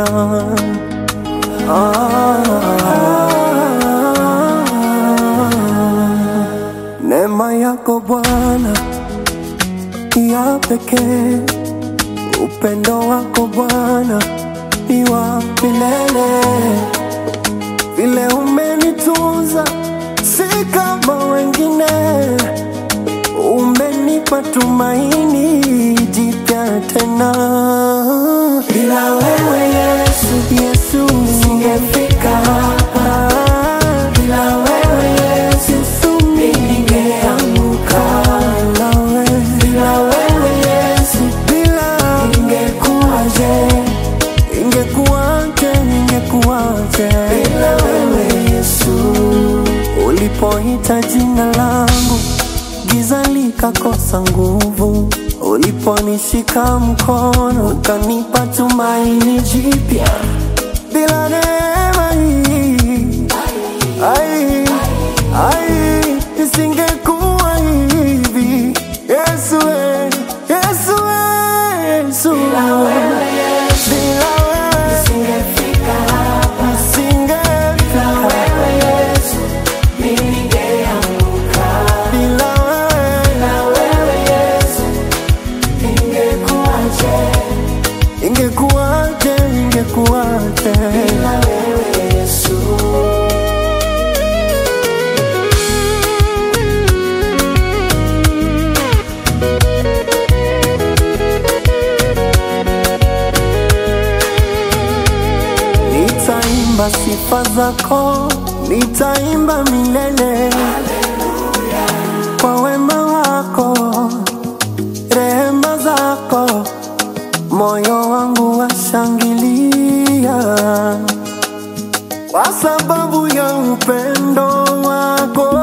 Ah, neema yako Bwana ya pekee, upendo wako Bwana ni wa milele, vile umenitunza si kama wengine, umenipa tumaini jipya tena. Bila wewe Yesu, Yesu singefika hapa. Bila wewe Yesu, mimi ningeanguka. Bila wewe, bila wewe Yesu, bila ingekuwaje? Ingekuwaje, ingekuwaje bila wewe Yesu? Ulipoita jina langu giza likakosa nguvu, uliponishika mkono ukanipa tumaini jipya. Bila neema hii ai, ai, isingekuwa hivi. Yesu, we, Yesu, we, Yesu. Bila wewe nisingefika hapa. Bila wewe ingekuwaje, ingekuwaje Nitaimba sifa zako, nitaimba milele kwa wema wako, rehema zako, moyo wangu washangilia kwa sababu ya upendo wako